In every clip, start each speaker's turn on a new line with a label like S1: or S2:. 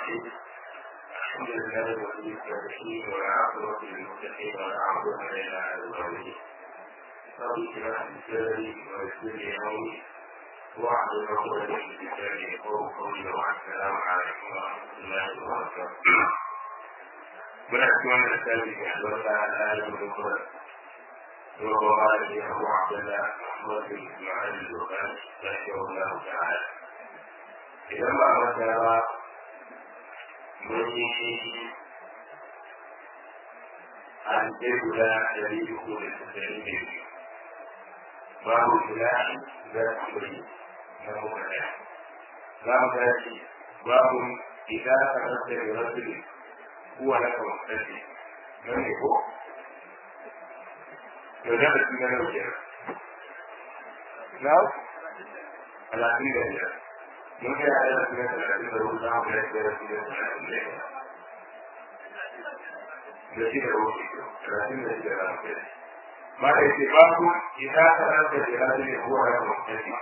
S1: الرحيم الحمد لله ولي الصالحين والعاقبة للمتقين والعاقبة إلى على الظالمين رب اشرح لي صدري ويسر لي أمري واحلل عقدة من لساني يفقهوا قولي والسلام عليكم ورحمة الله وبركاته muna cikin wannan littafi mai albarka na ayyukan kuma وقال لي أبو عبد الله محمد بن إسماعيل البخاري رحمه الله تعالى إذا ما ذكر من أن تبدا دليل كل التسليم باب الفلاح ذات أمري له فلاح باب ذات باب إذا تمسك برجل هو لك مختلف من هو to da ba na nau kenan na talatin da biyar mun kai a yana cikin talatin da hudu na kuma yadda ya cikin talatin da biyar da shi da wuce talatin da biyar na kai ma da yake ba ku ita ta nan da jira da ne kuwa ya mutane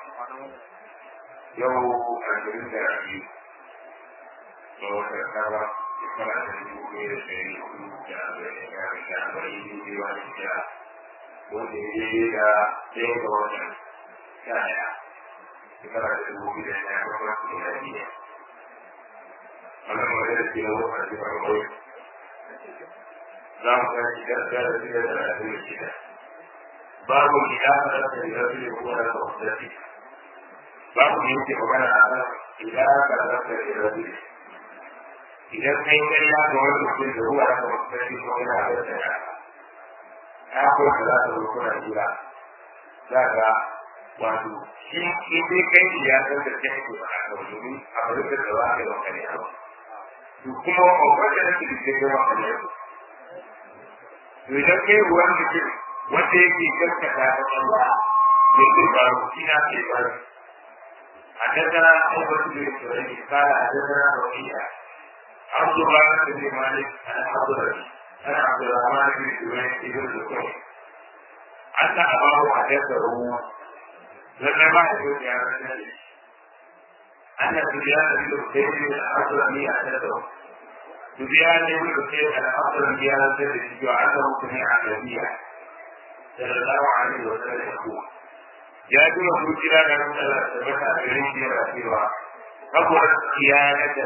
S1: yau ashirin da biyu ga wata kara shekara da dubu ɗaya da ɗari hudu da arba'in da arba'in biyu wani shekara wanda ya yi da ɗaya ga watan sha ɗaya shekara da dubu biyu da ɗaya ga watan da ya biya wannan wani da ke na wata da ba wai za mu ga shi da da da da da da da shida babu gida da da da da da ko da da da babu ne ke magana a kan gida da da da da da idan kai kai ya ga wani mutum da ruwa da mutum ko yana da da ya kuma da za ta zo kuna jira za ga wato shi in dai kai shi ya san da kai ko a kan domin a bari da da wani da kare ba to kuma wanda da ke da yawa kan yau to idan kai ruwan mutum wanda yake gaskata da Allah da ke ba shi na ke ba حدثنا أبو بكر بن قال حدثنا وكيع عبد الله بن مالك الحضرمي أنا عبد الرحمن بن سويد بن الزكري حتى أباه حدثه لما ما يقول يا رسول أن سفيان بن حسين الأصلمي حدثه سفيان بن حسين الأصلمي حدثه وعنده سمع النبي صلى الله عليه وسلم يقول يا دون فوجنا لم تثبت أبريد رسيوا كبرت خيانة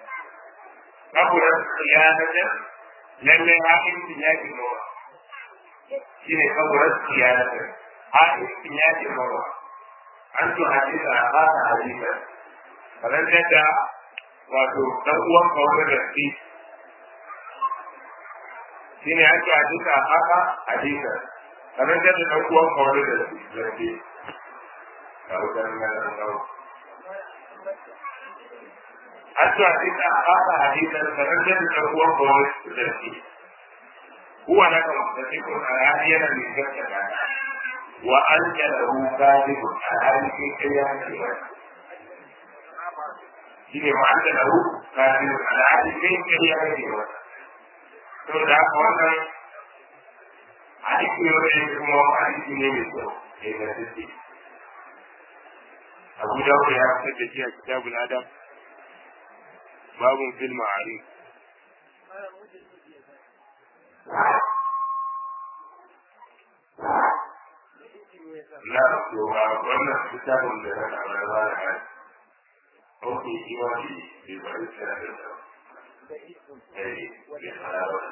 S1: كبرت خيانة lallai haƙiƙin ya ke mawa shi ne saboda siyasar haƙiƙin ya ke mawa an to hadisa a fata hadisa kamar yadda wato ɗan uwan kawo da shi shi ne ake hadisa a fata hadisa kamar yadda ɗan uwan kawo da shi ga wutar nan kawo حتى إذا أخاف حديثا فنزل هو قول الترتيب هو لك مختلف أعاديا من ذلك وأنت له كاذب أعادي في قيامه shine wa'anda lahu kafin al'adi kai kariya ne wa to da wannan hadisi ne wanda kuma hadisi ne mai kyau ne ga sisi Abu Dawud ya fitar da shi a kitabul Adam باب في المعاريف لا wannan kitabun da na kamar ba da hali ok shi ma shi bai bari tsara da sa eh ya fara ba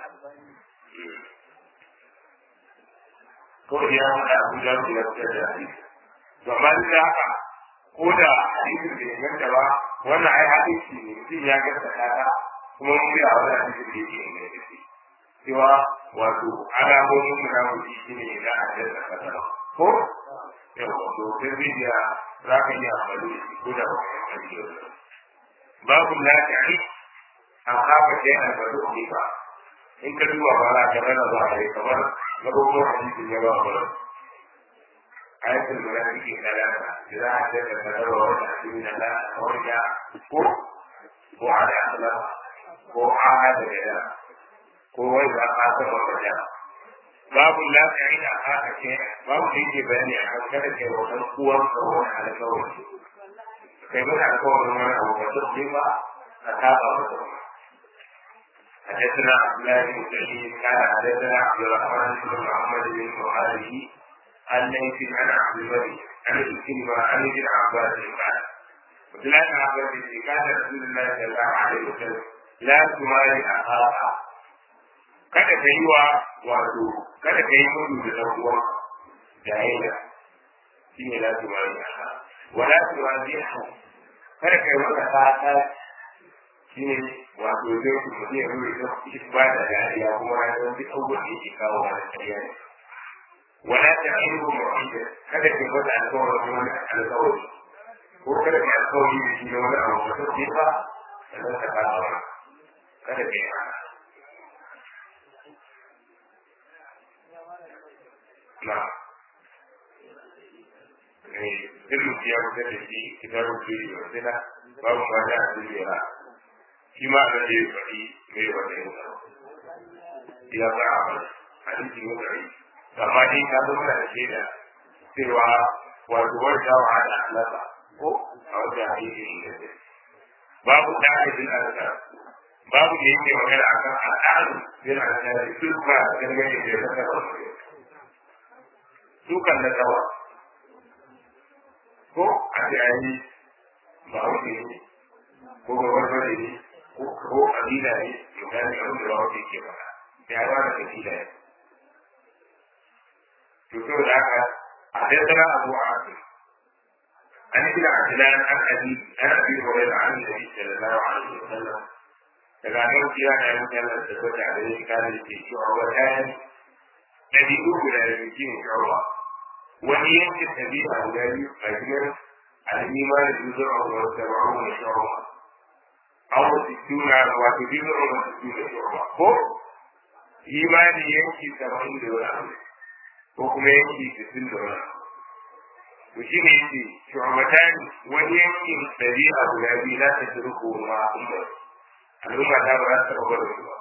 S1: ko ya da abu da ya tsaya da shi to amma da haka ko da hadisin da ya ganta ba wannan ai hadisi ne mutum ya ganta ta kuma mun ga wani hadisi da yake ne da shi cewa wato alamomin munafiki shine idan a jasa kasa ko yawa to sai bidiya za ka yi amfani da shi ko da ba ka yi amfani da babu lafiya an kafa sai an bari ne ba in ka duba ba za ka rana ba a yi kamar na dogon hadisin ya ba ba آية المنافقين ثلاثة إذا حدث فذر وتحسين لا ورجع كو كو على أخلاق كو عاد كذا كو إذا قاتل ورجع باب لا تعين أخاك شيئا باب يجي بياني أخاك كذا وكان قوة قوة على قوة كيف على قوة من أبو بكر أتابع مصر حدثنا عبد الله بن سعيد قال حدثنا عبد الرحمن بن محمد بن مهاجر عن ليث عن عبد الملك عن الكلمة عن ابن عباس قال وثلاث عباس كان رسول الله صلى الله عليه وسلم لا تماري أخاها kada ka yi wa wato kada ka yi mudu da ɗan uwan jahila shi ne la tumari aha wala tumari aha kada ka yi maka fata shi ne wato zai ku mutum ya rure ta shi ba da dariya kuma ya zama duk abubuwan da yake kawo wani ƙarya ne wala ta yi mu mu'ida kada ka yi masa alƙawarin wani alƙawari ko kada ka yi alƙawari da shi na wani abu ba sai ba sannan ka kawo kada ka yi haka نعم duk ya fitar da shi kitar rubutu da wasila babu ma da duniya shi ma da ya faɗi mai wata yin ya ba a wani hadisi ne gari amma dai ka zo da shaida cewa wato wanda wa da alaka ko a wata hadisi ne babu da hadin alaka babu da yake magana akan al'adu bin alaka duk ba dangane da ya saka dukan na tsawa ko a ce a yi ba wuce ne ko gabar bane ne ko kabila ne misali abin da ba wuce ke ba ya ba da kabila ne to so da haka a tattara abu a abu an yi da ajilan an abi an abi horai da an da shi da lawa a yi sallam daga nan kira da yin sallar da kwata a gare shi kare da ke shi a wata yanki ɗabi'u guda da ke yin shawarwa wani yankin ɗabi'a guda biyu a cikin al'imma da juzur a wani saba'u na shawarwa an wasu tuna wato juzur a wasu tuna shawarwa ko imani yanki saba'in da wani abu ko kuma yanki sittin da wani abu to shi ne yake shugabatani wani yankin ɗabi'a guda biyu za ta turko ma umar al'umma ta ba za ta taɓa gwada su ba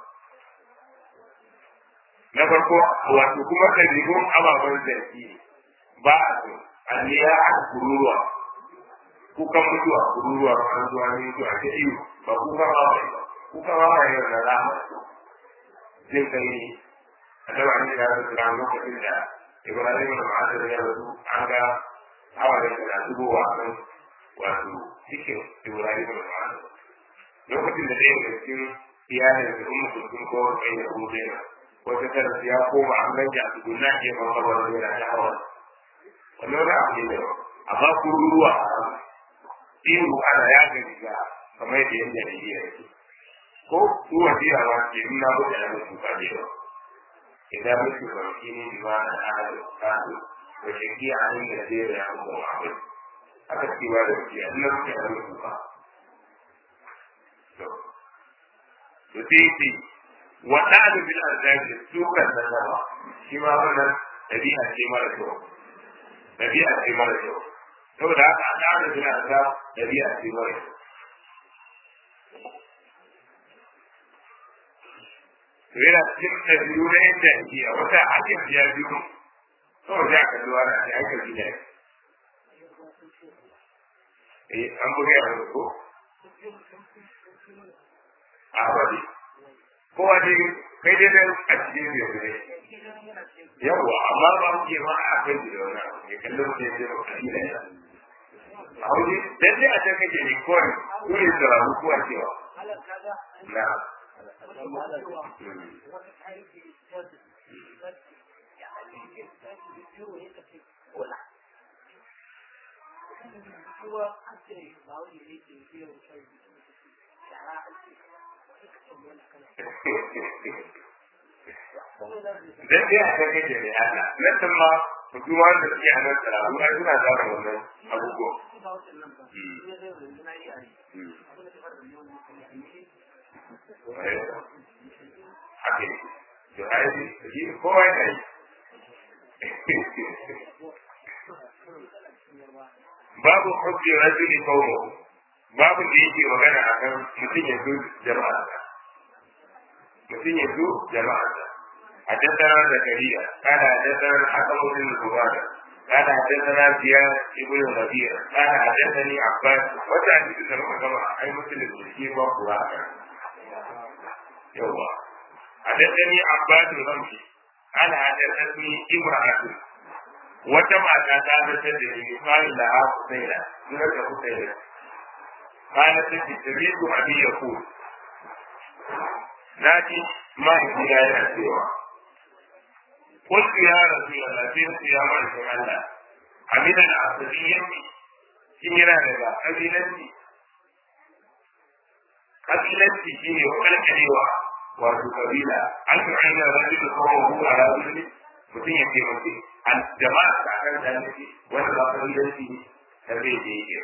S1: na farko wato kuma ɗabi'un ababen zargi ba a so alliya a kururuwa kukan mutuwa kururuwa an zuwa ne zuwa ta iyo ba kuka ba ba kuka ba ba yau na rama zai kai ne a taba ne da su ran lokacin da ibrahim da ma'azir ya rasu an ga hawa da na zubowa kan wato cikin ibrahim da ma'azir lokacin da ɗaya daga cikin iyalin da umma kulkun ko kai da kuma wata tara ya koma an ganja a tukunna ke ma ba wani yana ta hawa wannan wani abu ne da amma kururuwa ihu ana ya ga riga kamar yadda yadda da iya yake ko kuwa biya ma ke nuna mutu da mutu ba ne ba idan mutu ba shi ne ma na ala kasu da shaki a nan da zai ya kuma abu aka ce ba da shi a nan mutu da mutu ba to sai wata da bil azabi sukan da sama shi ma wannan dabi'a ce mara kyau dabi'a ce mara kyau saboda haka an da da bil azab dabi'a ce mara kyau to yana cikin ɗabi'u na yadda ake a wata ake biya biyu kawai za ka zuwa da ake ake biya eh an buga yawon ko a wani kowa dai kai dai dan a cikin da ne yawa amma ba mu ke ma a kai da wannan abu ne kallon da yake ba kai da ya a wani dan dai a take ne kawai ko ne da rabu ko a cewa na dan dai a kan kake ne ana nan tun ma hukuma da suke a nan tsara ai suna zama wannan abubuwa Ake, to ai, shi kowa yana yi. Babu hukki rajuli qawmuhu babu da yake magana akan mutum ya zo jama'a mutum ya zo jama'a حدثنا زكريا قال حدثنا الحكم بن زبادة قال حدثنا زياد ابن الربيع قال حدثني عباس وتأتي بسرعة كما أي مثل المسكين وقراءة يوه حدثني عباس الغمشي قال حدثني امرأة وجمع تعالى تدري قال لها حسينة سنة حسينة قالت تريد أبي يقول لكن ما هي لا سوى قلت يا رسول الله سيرت يا مالك الله حمد العصبية كميرا لها قبيلتي قبيلتي شيء وكل كلمة wato kabila an fi aina rajin da kawo hu a rajin mutum ya ce mutum an jama'a ta kan da nufi wanda ba kabilanci ne da zai je yake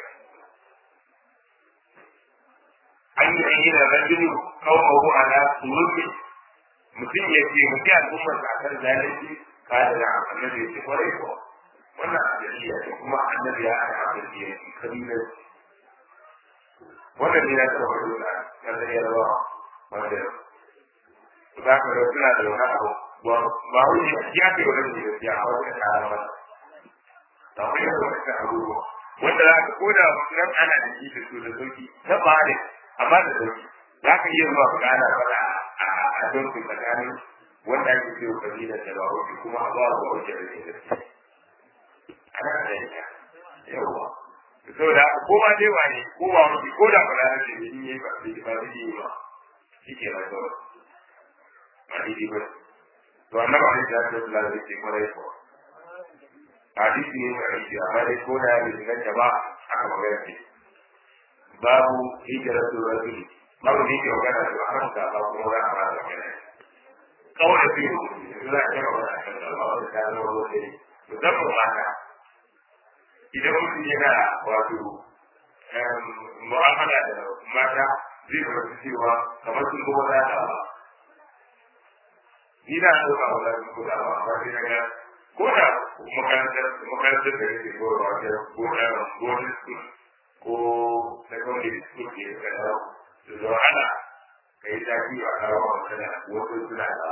S1: an yi aina rajin kawo hu a rajin mutum ya ce mutum al'ummar ta kan da nufi ka da da annabi ya ce kwarai ko wannan ajaliya ce kuma annabi ya ana ajaliya ce kabilanci wannan ne na taɓa nuna na zai yarwa wanda za ka ga suna da wani abu ba wani ya ce wani ne ya a wani kara ba da wani da wani abubuwa wanda za ka koda nan ana da shi da su da sauki ta ba ne amma da sauki za ka iya zuwa ka ana faɗa a don su tsakanin wanda ake ce wa kabilar da ba wuce kuma a ba wa wuce da ke da ana da ita yawwa saboda ko ma dai wane ko ba wuce ko da ba da ne in yi ba zai ba zai yi ba shi ke nan kawai ba daidai ba to annabi alaihi salatu wasallam zai ce kwarai ko hadisi ne mai aiki amma dai ko da bai inganta ba aka magana ce babu hijratu rajul babu ne ke magana da akan ka ba kuma za a fara magana kawai fi za a kama wani akan da ba wani ta zama wani ne musamman mata idan mutum yana wato mu'amala da mata zai fahimci cewa kamar sun kuma za ta ba ni na so ba wala ko da ba ba sai ga ko da makarantar makarantar da yake ko ba ta ko da ko ko secondary school ke da da zo ana kai da ki a kawo kana wato suna da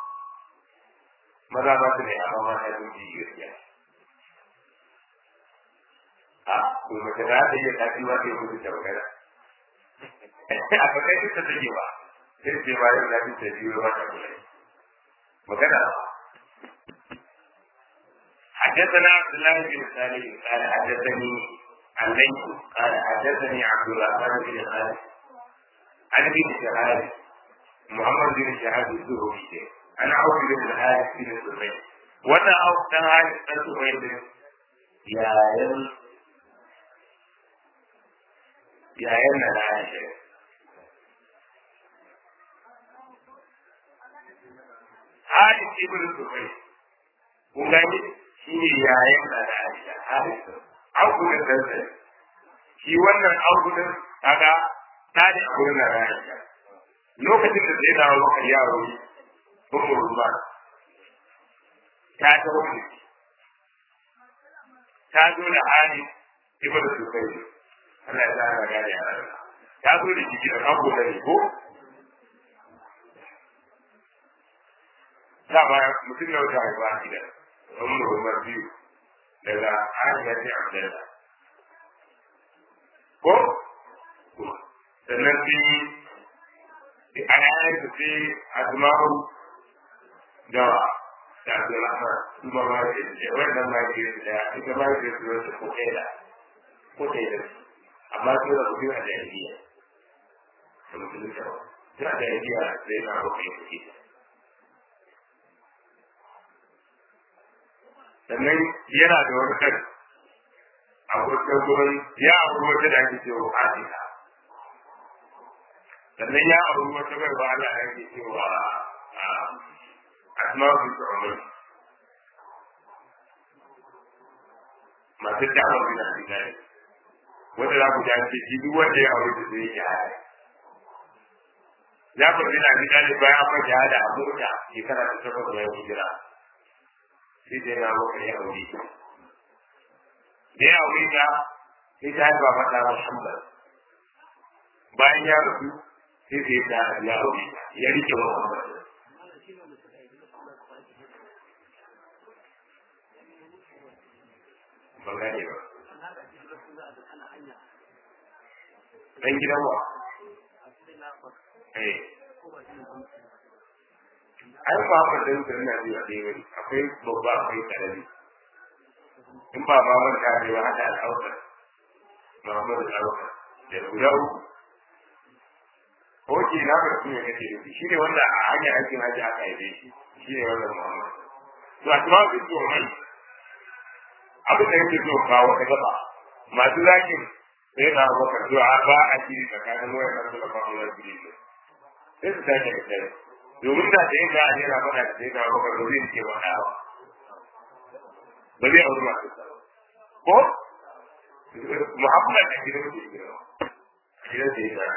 S1: maza ba su ne amma ma ta yi gaskiya a ko mace da ta yi tafi wa ta yi mutu ta magana a ba kai ta take ba sai ce ba yau na fi ta biyo ba ta kula magana حدثنا عبد الله بن سالم قال حدثني عن ليث قال حدثني عبد الرحمن بن خالد عن ابن شهاب محمد بن شهاب الزهري عن عوف بن الحارث بن سهيل وانا عوف بن الحارث بن سهيل يا يل يا يل انا عاشر Haris ibn Zubair kun gani shi ne yayin da da Aisha Haris Augudin dan shi wannan Augudin kaga ta da Augudin da Aisha lokacin da zai dawo maka yaro Ummu Ruman ta ta wuce ta zo da Haris ibn Zubair Allah ya zara gane a ta zo da shi da Augudin ko dama mutum na wata haifa a gidan wani rumar biyu daga hanyar sai abdalla ko sannan sai a yayin da sai asma'u da da abdulrahman su ba ma ke da wannan ma ke da ita ma ke da wasu ko kai da ko kai da amma su da kuɗi a jahiliya da mutum da ta jahiliya sai na rufe kuɗi sannan yana da wani kan a kurkan gurin ya auri wata da ake cewa Aisha sannan ya auri wata bai ba Allah da ake cewa Asma bin Umar masu da'awar bin Abdullahi wanda za ku ji ce shi duk wanda ya auri da zai yi haya ya fi bin Abdullahi bayan an fata da abu da shekara ta takwas da ya hijira sai dai na maka ya aure ta da ya aure ta sai ta haifa mata Muhammad bayan ya rasu sai sai ta ya aure ta ya rike Muhammad ban gane ba dan gidan wa eh ai ba ba dan da ina ji a dai wani akwai babba akwai karami in ba ma ban da ne hada al'aura Muhammadu al'aura da guda uku Oke na ga kuma kake nufi shi ne wanda a hanyar aikin haji aka haife shi shi ne wannan Muhammad to a kuma bin to mai abin da yake so kawo ta gaba masu zakin sai na bakar to a ba a shiri tsakanin wayar da da ba wayar gidi ne sai su tashi da kai domin da sai ga ne na faɗa sai na bakar da zai ce wani awa ba zai auri masu ko Muhammad da gidan da gidan gidan da ya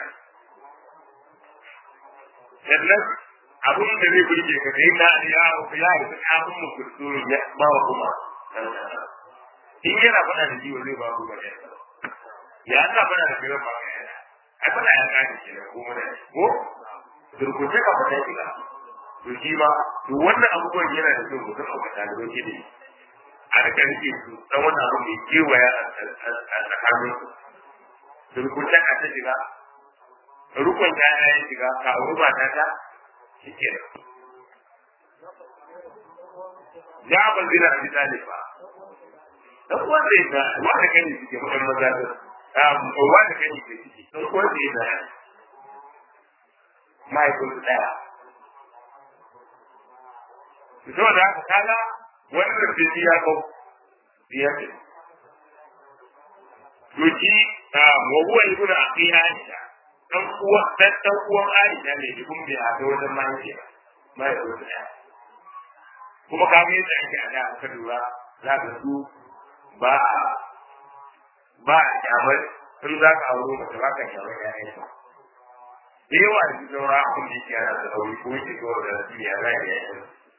S1: sannan abin da zai burge ka sai na ya ya yi abin mu kusuru ya ba wa kuma in yana faɗa da jiwa zai ba ku ba ya ya ana faɗa da jiwa ba ya ai faɗa ya kaji ke da kuma da ko turkuce ka faɗa shi ka to shi ma to wannan abubuwan yana da kyau mutum a wata da roke da a rika rike su dan wannan abu mai kewaya a tsakanin su turkuce ka ta shiga rukun ta ya shiga ka auri mata ta shi ke ya ban zina a bisa ne ba dan uwan da ya wanda kani suke mutan maza da um wanda kani ke ciki dan uwan da ya mai kun daya to da haka kaga wannan da ya ko ya ce to shi wa huwa ibnu aqiha dan uwa dan dan uwan Aisha ne da kuma bai haɗa wajen mahaifiya mahaifiya ɗaya kuma ka ga yadda ake a da aka lura za ka su ba a ba a kyamar in za ka auro mace ba ka kyamar ƴaƴan ta da yawa da saura abin da yake yana da sauri ko yake zuwa da su ya za ya yi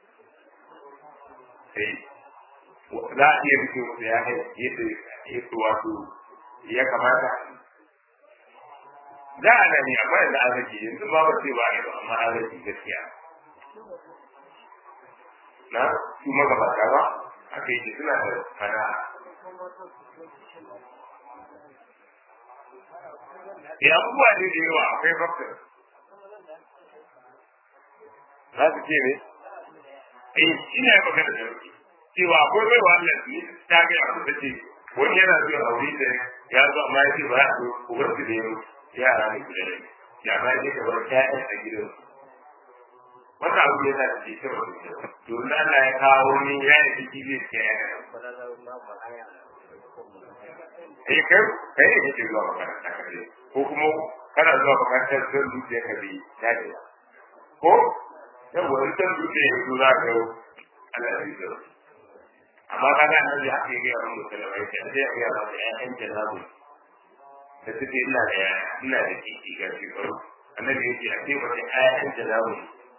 S1: sai za a iya rike musu ya yadda yadda wato ya kamata da ana ne amma yanzu an rage yanzu ba ba sai ba ne ba amma an rage gaskiya na su magabata ba aka yi suna da fara ya abubuwa ne da yawa akwai bakar za su ce ne eh ina yi magana da cewa akwai bai wa Allah su ta ga abu da ce wani yana zuwa aure da ya zo amma ya ce ba ya zo ubar su da yau yara ne guda da ya ba je ka bar ƴaƴan a gidan wannan abu yana da ke kyau da kyau to na Allah ya kawo ni ya yi ciki zai ce ya eh kai kai ne kake zuwa makaranta kare ko kuma kana zuwa makarantar don dutse ka bi ya ce ko yan wani san dutse ya zo za ka yau Allah ya yi amma kaga annabi haka ya ga yawan musulmai sai ya ga yawan ƴaƴan janabu da suke ina da yaya ina da kiki ga shekaru annabi yake a ce wata ayan da za mu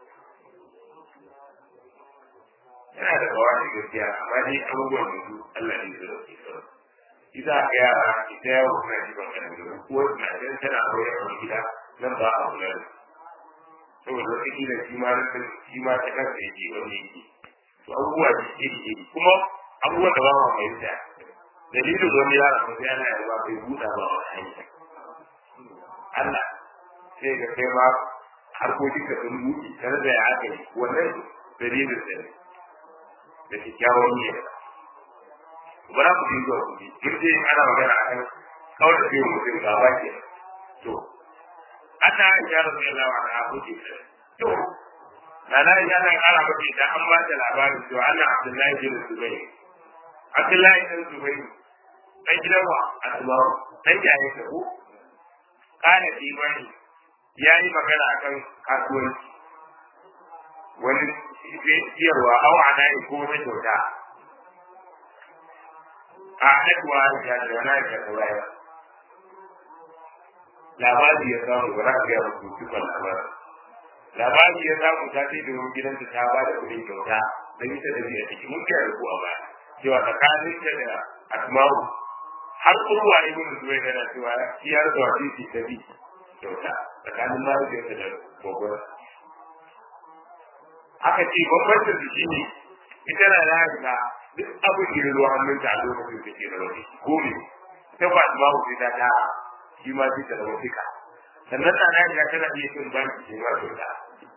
S1: yana da kawai gaskiya amma dai abubuwan da su Allah ne su dauke su ita ga yara ita yawo na ji ban kan gudu ko na dan tana aure a gida nan ba a kula da saboda wata kila shi ma rikin shi ma ta kansa yake wani yake to abubuwa da iri iri kuma abubuwan da ba ma fahimta dalilin wani yaro ko sai ana yarda bai buɗa ba wa hanya Allah sai ga kai ma harkokin ka sun buɗe tare da ya aka yi wannan dalilin da ne da kyakkyawan niyya ba za ku dinga ku bi duk dai ana magana akan kawai da biyu mutum ga ba ke to ana ya rasu yana wa na buɗe to na na ya na ƙara bace da an ba da labarin cewa ana Abdullahi bin Zubair Abdullahi bin Zubair dan gidan wa asma'u dan jaye ta ko kana imani yayi magana akan kasuwanci wani siyarwa au ana yi ko na kyauta a haɗuwa ya da wani ya sauraya labari ya samu ba za ka gaya musu dukkan labarin labari ya samu ta ce domin gidanta ta ba da kuɗin kyauta don ita da biya ciki mun kai da ku a baya cewa tsakanin ta da asma'u har kurwa ibn zubair yana cewa ciyar da wasisi ta bi kyauta tsakanin mahaifiyarsa da gogon aka ce bambancin su shine ita na da haka duk abin da ya zo hannunta a lokacin da ke da wani ko me ta ba ma ku ta ta shi ma sai ta zama fika sannan na na ya tana iya cin baki ce ma to da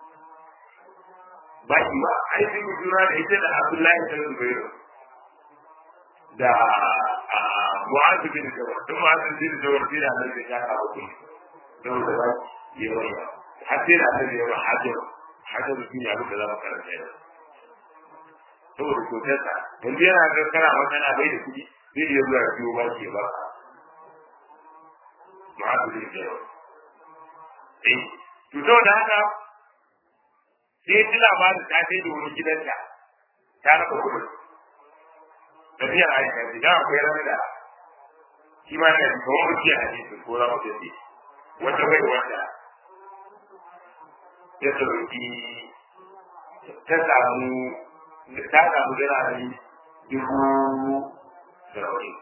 S1: baki ba ai sun yi juna da ita da Abdullahi bin Zubair da Mu'adh bin Jabal duk Mu'adh bin Jabal sai da Allah ya ka ku don da ba ya wani har sai da Allah ya ba hajar hajar shi ne abin da za mu karanta yau saboda kyautarsa yanzu yana ga kana magana bai da kuɗi zai iya zuwa biyo ba ke ba ma'azu zai ke yau eh to saboda haka sai ji labarin ta sai da wani gidanta ta raba kuɗin tafiyar aisha ce da akwai ranar da shi ma na kawo mutu a hadisin ko za mu tafi wata bai wanda ya sauki ta samu ta samu birane dubu saba'in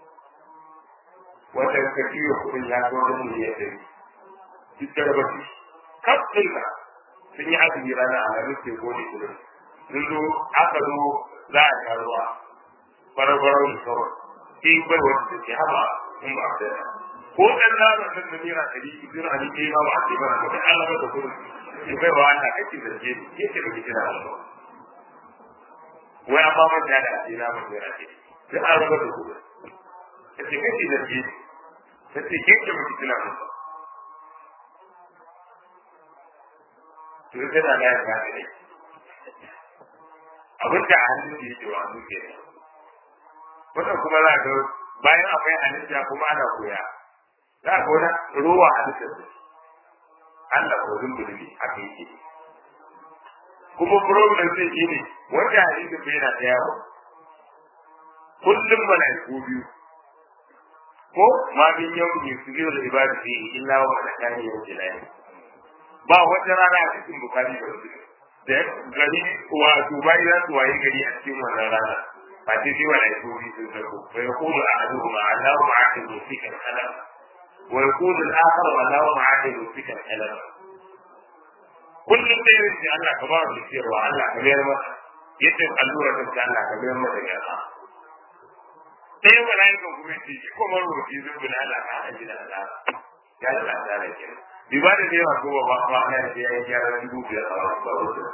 S1: wata kafiyo kudin ya zo wani miliyan ɗari duk da raba su kaf ɗinka sun yi azumi rana a ranar ke gode kudin sun zo aka zo za a sha ruwa barabarau da sauran sai bai wata da ke haɓa in ba a ko ɗan naman nan da naira ɗari biyu a ni ma ba a ce mana mutum Allah ba da kudin in bai wa Allah kake da ke ke ce da ke kira da wai an ba manta da ake na mun yana ce sai an raba da kuma ta ce kake da ke ta ce ke ce mutu tuna mun ba to sai na ga ya ne abin da a hannun da yake wa hannu ke wannan kuma za ga bayan akwai halitta kuma ana koya za ga wani ruwa halittar da Allah ko zumbulmi aka yi kuma problem sai shi ne wanda hadisin bai na da yawo kullum mala'iku biyu ko ma min yau ne su biyo da ibadu fi illa wa malakani yau jilai ba wata rana a cikin bukari da wasu da gari wato bayi za su waye gari a cikin wannan rana ba ce sai mala'iku biyu sun sarko wa yaqulu ahaduhuma allahu ma'akidu fika al-qalam wa yaqulu al-akhar allahu ma'akidu fika al-qalam kullum da yin shi Allah ka ba mu ciyarwa Allah ka mayar masa yadda allura ta ce Allah ka mayar masa yarda sai malaikan kuma ce shi kuma rubuci zubu na Allah ka haji da Allah ya da Allah da ke bi ba da yawa ko ba ba na da ya gyara dubu biyar a ba rubuci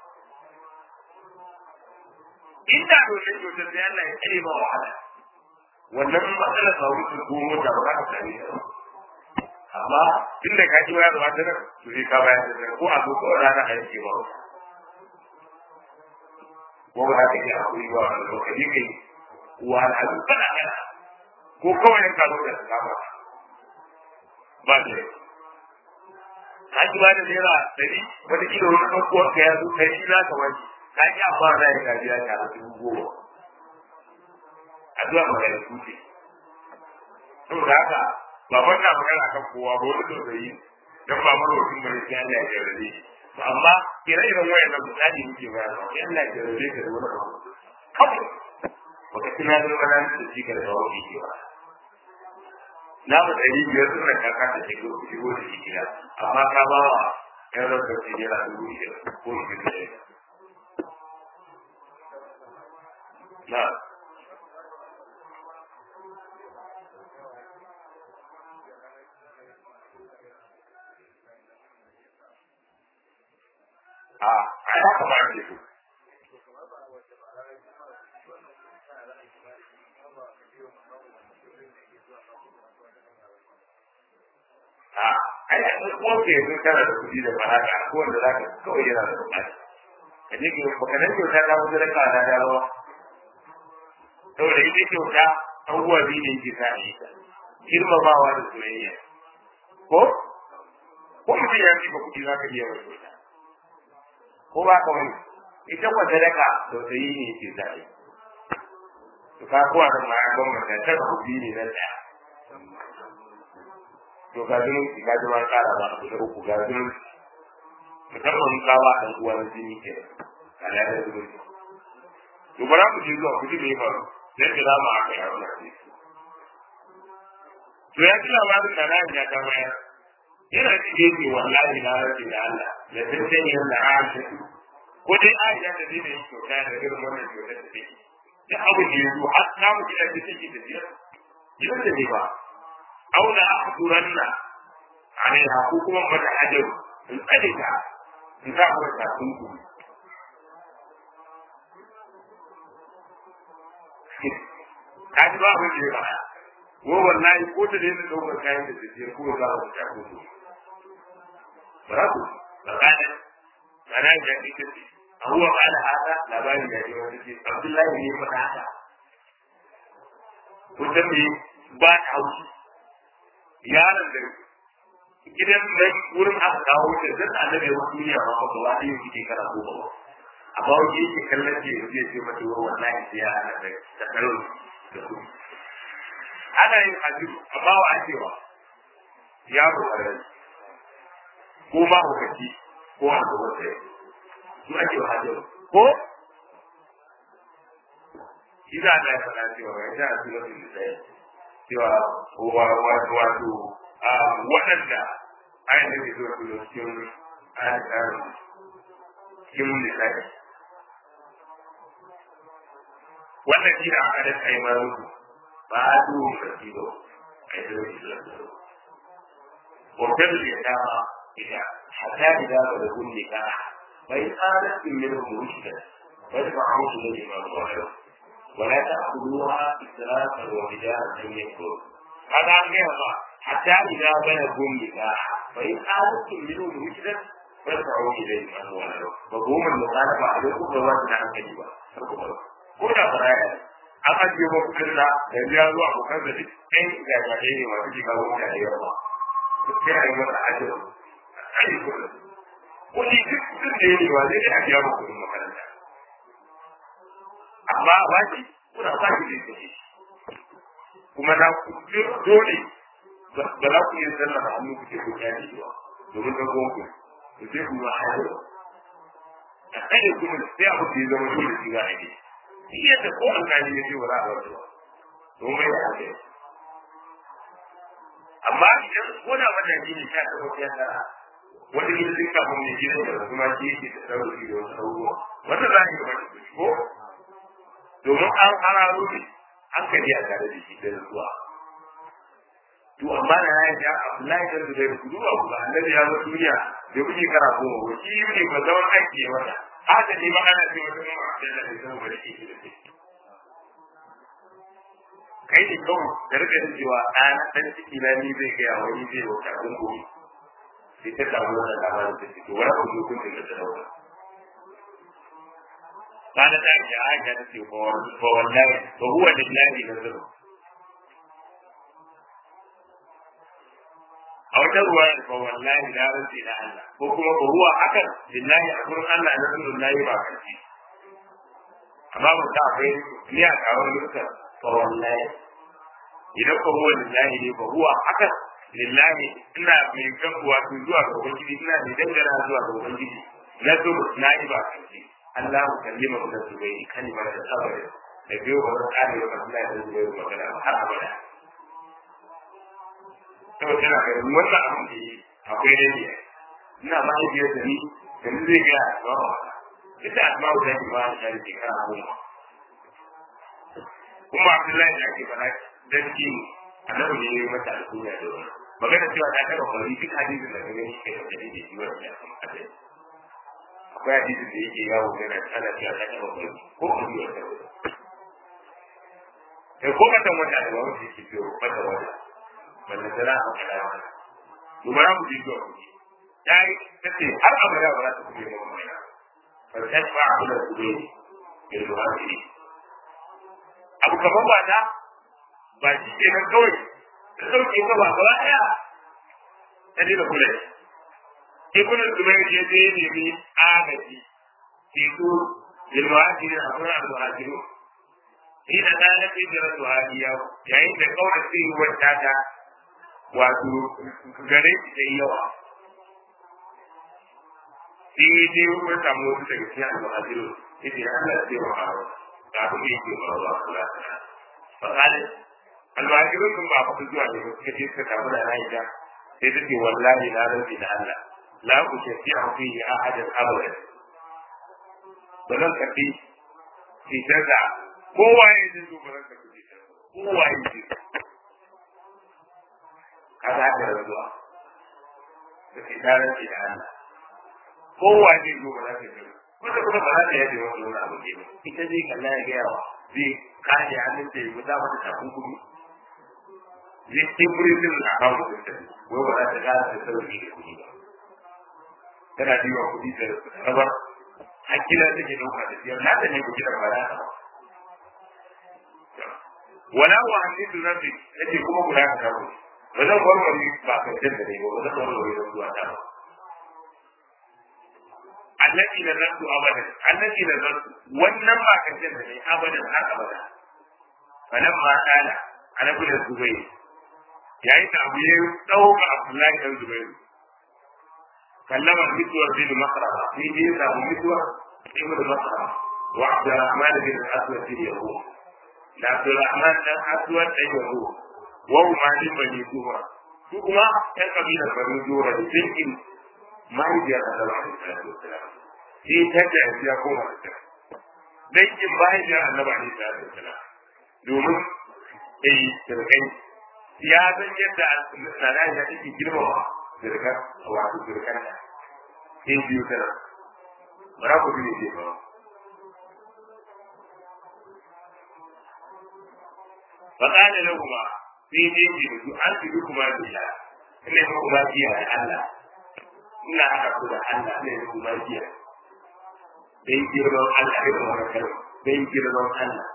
S1: inda domin to sai Allah ya kare ma wahala wannan matsalar sa wuce ko mota ba ka sani amma inda ka ji wayar ba nan to sai ka bayar da ko a ko rana a yake ba ko ba ka yi hakuri ba wannan lokaci kai wa al'adu kana kana ko kawai ka zo da kama ba ne ka ji ba da naira ɗari wata kilo wani ɗan uwan ka ya zo kai shi na kamar ka ji a ba da ya gaji ya tara dubu goma addu'a magana kuce saboda haka ba ban na magana kan kowa ba wani tausayi dan ba mara wasu bane sai Allah ya jarrabe to amma ire-iren wayannan misali muke bayar da sai Allah ya jarrabe ka da wani abu kawai baka tuna da wani da shi ka da wani ke ba na mu ɗari biyar suna kaka ta shigo shigo da shi gida amma ka ba wa ƴan rasa ce yana dubu biyar ko shi da shi na a ai haka ba ake so a ai a ko ke yanzu kana da kuɗi da baraka ko wanda za ka kawai yana da buƙata ka je ki baka nan kyauta ta wajen raka na da rawa saboda ita kyauta abubuwa biyu ne ke sa ni girmamawa da soyayya ko ko mutum ya fi kuɗi za ka iya mai kyauta ko ba ka wani ita kwa sadaka tausayi ne ke zaɓe to ka kowa da ma ban mata ta kuɗi ne na tsaya to ga zun ga zun ma kara ba ku da uku ga zun musamman ka ba dan uwa na jini ke ala da zuwa to bara ku ji zuwa ku ji me ba sai kira ma aka yi wannan hadisi to ya ji labarin da na ya ta bayar yana cikin ce wallahi na rage da Allah da tantance yadda Aisha ko dai Aisha da dai ne kyauta da irin wannan kyauta da take da abu da ya zo har na mu gidan da take tafiya gidan da ne ba auna ahduranna alaiha ko kuma mata hajaru in tsare ta in za mu ta kunku ka ji ba abin da ya baya ko wallahi ko ta daina ɗaukar kayan da tafiya ko za mu ta kunku ba ku ba kana kana ya ce ce huwa qala hada labari ya ce wani ce Abdullahi ne faɗa haka kun san me ba ta haushi yaron da gidan da wurin aka kawo da zan annabi wa duniya ma ba ba dai yake kana ko ba amma wani yake kallon ce yake ce mata wa wallahi sai ya ana da tsaro da su ana yin hajji amma wa ake wa yaro a rai ko ma hukaci ko a ga wata su ake wa hajji ko shi za a faɗa cewa ya ja su wasu misali cewa wato waɗanda ayin da ke zuwa kuma cikin cikin misali wannan shi da aka daga yi mara mutu ba a duhun karfi ba a yi zai shi lafiya wakil da ya dama ita hatta idan ba da gun nika bai tsara in yi da murushida bai ba a mutu da imamu ba yau ولا تأخذوها إسرافا وبدارا أن يكفروا هذا عن غيرها حتى إذا بلغوا النكاح فإن آلتم منهم رشدا فادفعوا إليهم أموالهم مفهوم المخالفة عليكم فواجد عن كذبا كنا فرايا aka ce ba kudin da da ya zo a bukan da duk ɗan gagaɗe ne masu shiga wuta da yawa sai a yi masa ajiyar a yi kudin kudi duk kudin da ya ne ba zai a biya ba kudin makaranta amma a baki kuna sa shi da shi kuma na ku dole ba za ku yi sallah ba hannu kuke ku kyale ba domin da gonku ku sai ku ma hayo a kare kuma sai abu da ya zama dole shi za a yi shi yadda ko an gani ya ce ba za a bar ba domin ya haɗe amma idan ko da wannan shi ne sha ta ko ya tsara wani yin zinka mun ne gidan da kuma shi yake da sauri da wasu abubuwa wata za a yi wani ko domin an hararo ne hankali a tare da shi da zuwa to amma na ya ga Abdullahi da Zubair ku duba ku ga annabi ya zo duniya da kuke kara ko ko shi ne ba zaman aiki ya mata haka ne ma ana cewa wata mamma Abdullahi da zama da shi da shi kai ne kawai da rika da cewa ɗana ɗan ciki na ni zai gaya wani zai wata abin gobe sai ta samu wannan labarin ta ciki wani abu kun da ta dauka قالت عائشة عائشة فوالله فهو لله نزله أو تروى فوالله لا رزق إلى الله وكما فهو حكم لله أقول الله نزل الله باكرتي أما متعفين ليه أقول لك فوالله إذا فهو لله فهو حكم lillahi ina mai kan wato zuwa ga ubangiji ina mai dangana zuwa ga ubangiji na zo na yi ba kanci Allah mu kallima mu da zubai kalma da sabari da biyo ba wani ƙari da Allah da zubai magana har abada to tana ga wannan abin da yi akwai dai ne ina ma yi biyar da ni da ni zai ga ba ba ita asma da ni ba ta da shekara goma kuma Abdullahi da ake fara dan kini annabi ne ya yi mata alkunya da wani magana cewa ta taɓa kwari duk hadisin da gani shi kai da dalili shi wani ya kuma hadisi akwai hadisin da yake yawo yana ana cewa ta taɓa kwari ko kuma yi wata wata kai ko ka san wata da wani yake biyo wata wata wanda tana a kada wata dubara mu ji zuwa kuɗi ya yi ta ce har abada ba za ta kuɗe ma mai na farkon ba a kula kuɗe ya zuwa kuɗi abu kamar ba ta ba shi ke nan kawai ta sauke ka ba gaba ɗaya ta dina kula da ibn zubair je je ne mi agaji teku lilmuhajiri a kuma al-muhajiru ina da na fi jira su hadiya yayin da kawai sai ruwan tata wato gare shi da yawa sai ya je wani samu wasu daga cikin al-muhajiru yace Allah sai wa hawa ga abin da yake ba wa Allah fa kana almajirun sun ba faɗi zuwa ne suka je suka samu da Aisha sai ta ce wallahi na rantsi da Allah la ku shafi a fihi ahadan abadan ba zan karɓi fitar da kowa ya ji zo ba zan tafi da kowa ya ji kaza da rabuwa da ke tarar da Allah kowa ya zo ba za ta ji kusa kuma ba za ta yaje wani wani abu ke ita zai kalla ya gaya wa zai kaje hannun ta yi guda mata tafin kudu zai timbiritin na kawo da ta wai ba za ta kara da sauki da kuɗi ba tana biwa kuɗi da rabar hakila take ɗauka da siyar na ta ne kuɗi da ba za ta ba wala wa hadisu rabbi yace kuma guda ka kawo ba zan warware ba ka da ne ba ba zan warware da zuwa ta ba allati nazartu abadan allati nazartu wannan ba ka da ne abadan har abada falamma qala ana bin zubayr yayin da abu ya dauka abdullahi dan zubayr kallama mituwar bin makrama sai dai samu mituwar ibnu makrama wa abdurrahman bin aswad bin yahud da Abdulrahman dan Aswad dan Yahu wa umarin bani Zuhra su kuma ɗan kabilar bani Zuhra da jinkin mahaifiyar Annabi alaihi salatu wasalam sai ta da ya koma ta dangin mahaifiyar Annabi alaihi salatu wasalam domin eh sirkai ya san yadda sana ya take girmama sirkar wato sirkar ta sai biyu tana bara ku ne ke ba فقال لهما في دين أنتبكما بالله إن حكما فيها الله إن أحب الله إن حكما فيها بين جرمان الله إن وركنا بين جرمان الله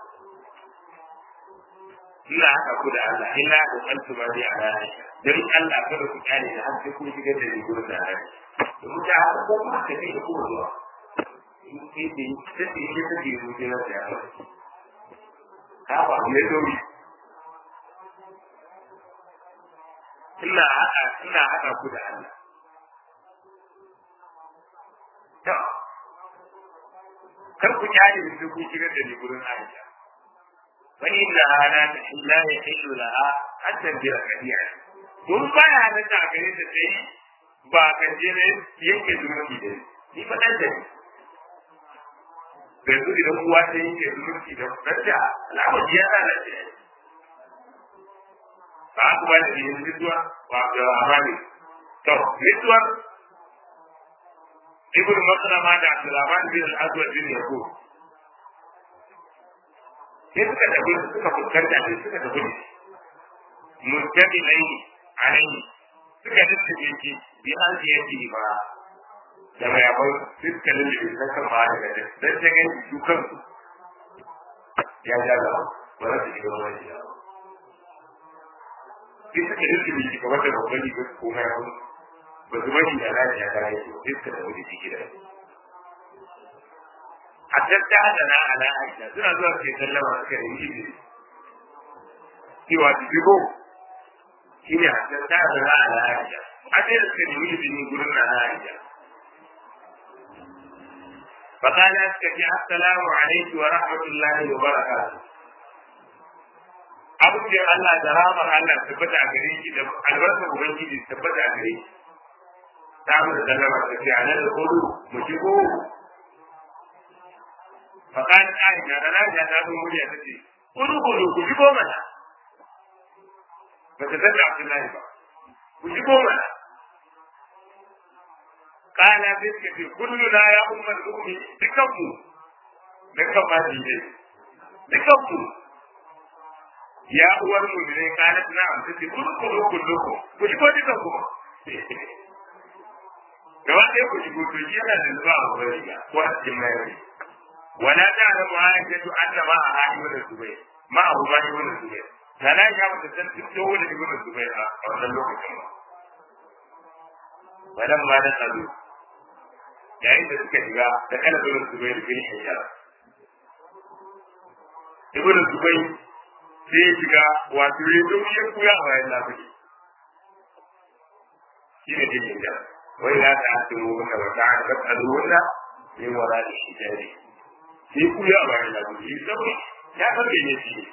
S1: ina haka ku da Allah ina da kantu ba dai a rana dan Allah kada ku kare da har sai ku shigar da ni gurin da rana mu ta haka ko ma ta kai ku zuwa in ke da sai ke ke ta ke mu da ya ka ba ne dori ina haɗa ina haɗa ku da Allah. To, kar ku kyale da ku shigar da ni gurin Aisha. Wani inda hana ta illa ya hillu laha an tambira kadiya. Kun baya halatta a gare ta sai ba kan je ne yanke zumunci da ni fa dan da ni. Da yanzu idan uwa ta yanke zumunci da ɗanta, al'amari ya lalace. ba ku ba da yin rituwa wa Abdurrahman to rituwa Ibn Maslama da Abdurrahman bin Al-Aswad bin Yaqub sai suka tafi suka fuskanta sai suka tafi mustaqilai alai suka dace ki bi an ji yake ba da mai abu suka lalle da kan ba da dan ta ga dukan ya ja ga ba za su shiga wani ya sai suka rike da kamar da babban rigar ko mai hau ba su bari da lafiya ta yi sai suka tafi da ciki da a tattata na ala aisha suna zuwa su sallama suka yi izini cewa su shigo shi ne a tattata na ala aisha a sai da suka yi izini gurin na aisha فقال اسكت السلام عليك ورحمة الله وبركاته abin da Allah da ramar Allah tabbata a gare shi da albarkar Ubangiji tabbata a gare shi. Ta mu da sallama ta ce a nan da kudu mu shigo. Fakan Aisha da Aisha ta zo murya ta ce, Kudu kudu ku shigo mana. Ba ta san da Abdullahi ba. Ku shigo mana. Kana sai suka ce, kullu na ya ummar ummi dukanmu. Dukan ma ne. Dukanmu. ya uwar mu ne kanat na amsa ce kun ku ku ku ku shigo dukan ku gaba ɗaya ku shigo to shi yana da zuwa a wani ga ko a cikin mayari wala ta da mu aisha to anna ma a hadi wala zubai ma abu ba shi wala zubai sana ya mata san fito wala ibn zubai a wannan lokacin ba wadan ma da tsaro yayin da suka shiga da kalabin zubai bin hijab ibn zubai sai ya shiga wato ya zo ya kuya a bayan lafiya shi ne jirgin da wai za ta hasu mu wanda ba ta haka tsaro wanda ya wara da shi jari sai kuya a bayan lafiya ya sauri ya san da ya shi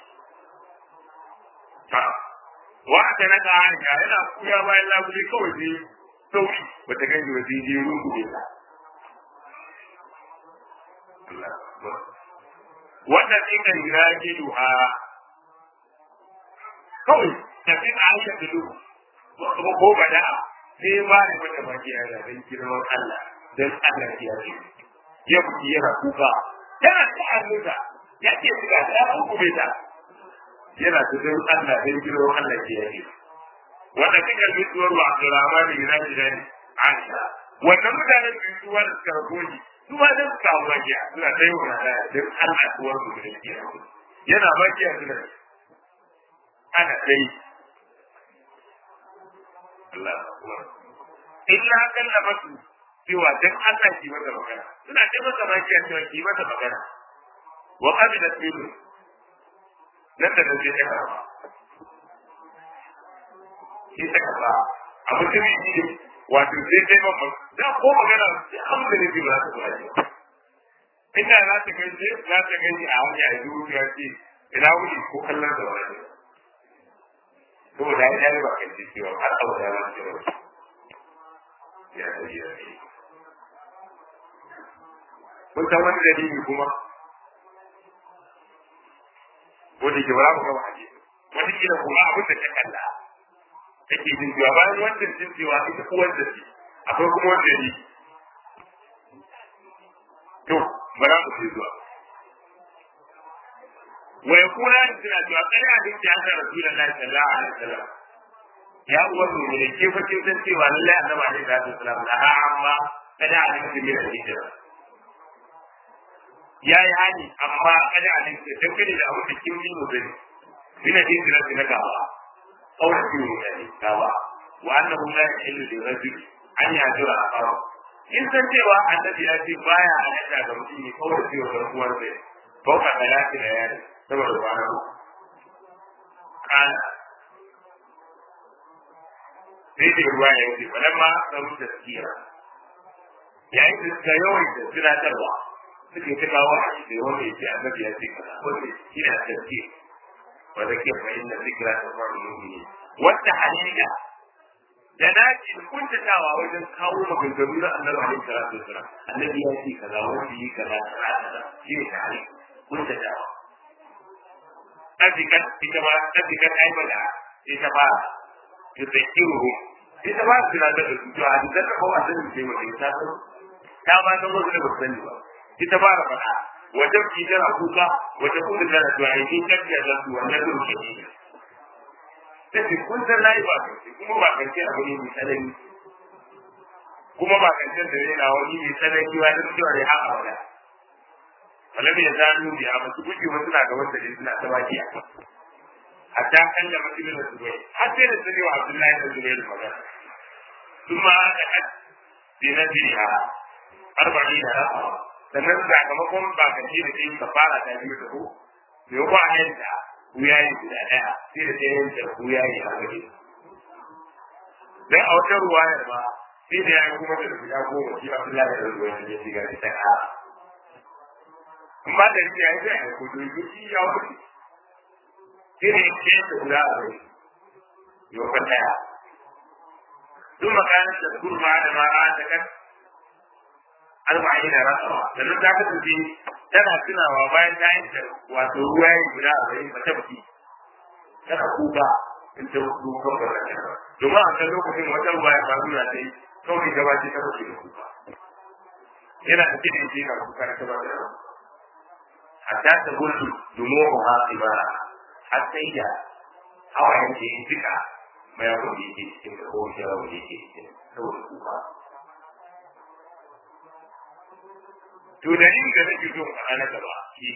S1: ha wa ta na ka hanga yana kuya bayan lafiya kawai sai sauri bata gani ba sai je ruku ne wannan ina yirage duha kawai tafi a aisha dudu ko bada sai ba da mata magiya da dan girman Allah dan Allah ya ce ya buki yana kuka yana ta hannunsa ya ce shiga ta hukube ta yana ta dan Allah dan girman Allah ya ce wanda kika mutuwar wa Abdurrahman bin Nabi Aisha wannan mutanen da su wani suka ragoji su ma dan suka hawa magiya suna ta yi wa da dan Allah kuwar mu da ke yana magiya suna ana dai Allah akbar illa kalla masu cewa dan Allah ki masa magana suna ce masa magiya cewa ki masa magana wa qabila tilu nan da nan sai ta karba sai ta karba a mutum shi wato sai dai ba da ko magana sai an da ne ba ta ba inda za ta kai sai za ta gani a hanya a yi ya ce ina wuri ko kallon da wani to da ya yi ba kai ce cewa har abu da ba ce ba ya da ya ce kun san wani dalili kuma ko da ke ba mu ga hadisi wani kila kuma abin da ka kalla take jin cewa bayan wancan jin cewa ita uwar da ce akwai kuma wanda ne to bara mu ce zuwa wa yakuna suna cewa kana da ta haka rasulullahi sallallahu alaihi wasallam ya uwar mu ne ke fa kin san cewa lallai annabi alaihi salatu wasallam da ha amma kada a cikin da hijira ya yi hani amma kada a cikin dangane da abu da kin yi mu bane bina hijira na gaba أو في الكتابة وأنه لا يحل للرجل أن يهجر أخاه in san cewa annabi ya ce baya halatta ga mutum ya kawai ciwo ga uwar zai fauka talati da yari saboda kwana uku kana sai da ruwa ya wuce balan ma samu taskiya yayin da suka yawan da tunatarwa suke ta kawo a shi wanda ya ce annabi ya ce kaza wanda shi ne taskiya وذكر فإن الذكرى تنفع المؤمنين والتحليل da dace kuntatawa wajen kawo maganganu na annabi alaihi salatu wasalam annabi ya ce kaza wanda yi kaza kaza shi ne tare kuntatawa azikan ita ba azikan aibada ita ba ta tsakiru ita ba su na da su to a dukkan da kowa sun ce mai ta san ta ba san wasu da ba sani ba ita ba da faɗa wajen ki tana kuka wajen kuma tana zuwa in kin kafiya da su wannan duk ke ne ta ce kun san nayi ba kai kuma ba kance abu ne mai tsanani kuma ba kance da ne na wani mai tsanani ba da cewa ne haka wala wala bai zanu biya ba su guje wasu na gaban da suna ta baki a hatta kan da mutum da zubai har sai da sani wa Abdullahi da Zubair magana kuma aka had bi nadriha arba'ina ra'a sannan sakamakon bakanci da kai kafara ta biyu da ku me ko a yanta wuya yi guda daya sai da sai yanta wuya yi a waje dan a wata ruwayar ba sai da yayi kuma da guda goma shi Abdullahi da ruwa ne ya shiga ta ka amma da shi yayi da ko to shi ya wuce sai da yake da guda a waje yo ka daya ثم كانت تذكر بعد ما رأت arba'in da rasawa sannan ta kasance tana tunawa bayan ta yi ta wato ruwa ya guda a bayan ba ta baki tana kuka in ta wasu kan ba ta ba domin a kan lokacin wata ruwa ya faru da ta yi kawai gaba ce ta fashe da kuka yana da cikin shi na kuka ta ba da hatta ta gudu domin ha ibara har sai da hawayen da ya jika mai abin da yake cikin da kowace yawon da yake cikin saboda kuka to dalilin da nake so a na gaba shi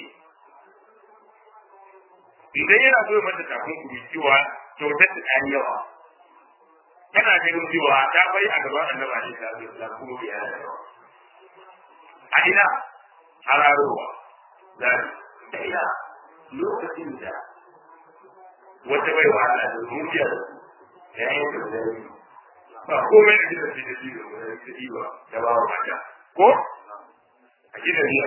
S1: idan yana so mata kafin ku cewa kyautar da ta yawa tana ganin cewa ta bai a gaban annabi alaihi salatu wasallam kuma bai yana yawa a ina hararowa da da ina lokacin da wata bai wa Allah da zuciya da yayin da zai ba komai da gidan da shi da wani da ba da ba mata ko a gidan ne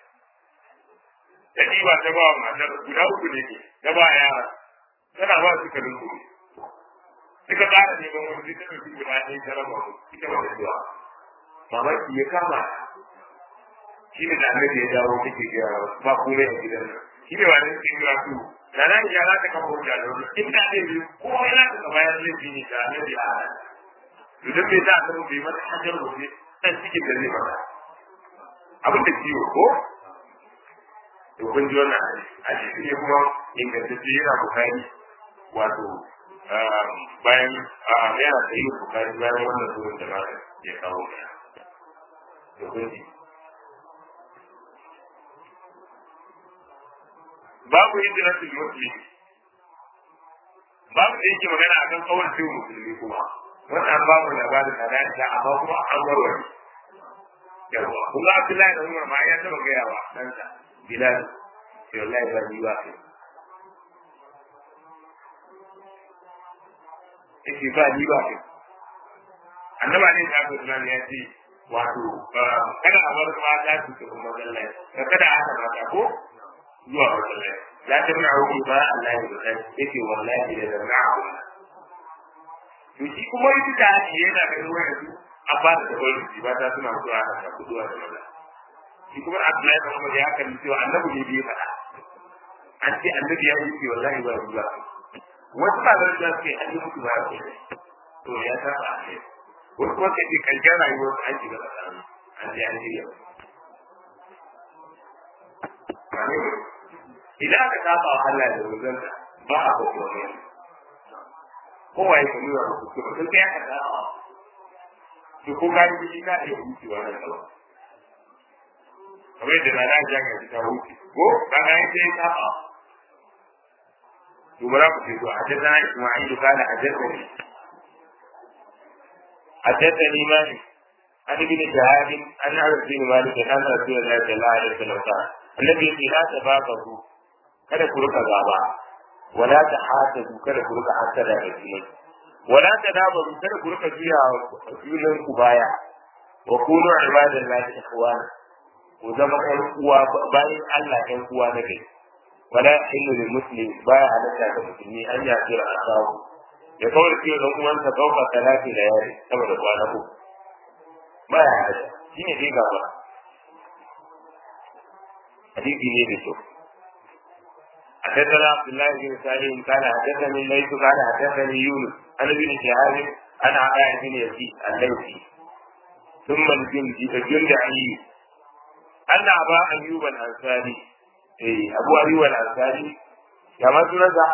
S1: ta ɗiba ta ba wa matar guda uku ne ke ta ba yara tana ba su kalin kuri suka ƙara neman wani ta ɗauki guda ɗaya ta raba mu ita ba da zuwa mamaki ya kama shi ne da annabi ya dawo kake ga ba komai a gidan nan shi ne wani cikin ya su da nan ya za ta kafa hujja da wani in da zai yi ko ya za ta bayar laifi ne da annabi a hana idan bai za a samu bai mata hajjar rufe dan cikin da zai mata abin da ciwo ko to kun ji wannan hadisi ne kuma ingantacce yana bukari wato bayan yana da yi bukari bayan wannan zuwan da ba ya kawo to kun ji babu hijiratul muslim babu da yake magana akan kawar sai musulmi kuma wannan babu labarin da da amma kuma an warware yawa kuma Abdullahi da Umar ma ya taba gaya wa ɗansa Bilal sai wallahi ba ni ba yake ba ni ba annaba ne ta ga sunan ya ce wato kada a bar mata su ta kuma masallaci kada a hana mata ko zuwa masallaci la tamna'u ba Allah ya bada yake wallahi da zamna'u to shi kuma yi da shi yana da ruwa da su a ba da wani ba ta suna zuwa a ta kuduwa da maza shi kuma Abdullahi da Umar ya kalli cewa annabi ne bai faɗa an ce annabi ya yi wallahi ba ruwa wasu ba da da suke an yi mutu ba ya to ya ta ba ne wasu kuma sai kan jara yi wasu an shiga tsakanin an je an shirya idan aka saba wa Allah da ruzanta ba a ko kuma ne kowa ya kuma yawa ku kuma sun kai aka saba to ko ka yi shi ka iya wucewa nan gaba kamar yadda na da jami'a ta wuce ko ka ga yadda ya saba to bara ku ce to حدثنا اسماعيل قال حدثني حدثني مالك عن ابن شهاب عن انس بن مالك ان رسول الله صلى الله عليه وسلم قال النبي لا تباغضوا kada ku rika gaba wala ta hasadu kada ku rika hasada da jini wala ta dabaru kada ku rika juya junan ku baya wa kunu ibadallahi ikhwana ku zama ɗan uwa bayan Allah ɗan uwa na kai wala hillu lil muslim baya halatta da musulmi an ya jira asawu ya kawai ce ɗan uwansa kauka talati da yare saboda kwana ku baya halatta shine dai gaba hadisi ne da kyau حدثنا عبد الله بن سالم قال حدثني الليث قال حدثني يونس عن ابن شهاب عن عطاء بن يزيد الليثي ثم الجند الجند علي أن أبا أيوب الأنصاري إيه أبو أيوب الأنصاري كما تنزع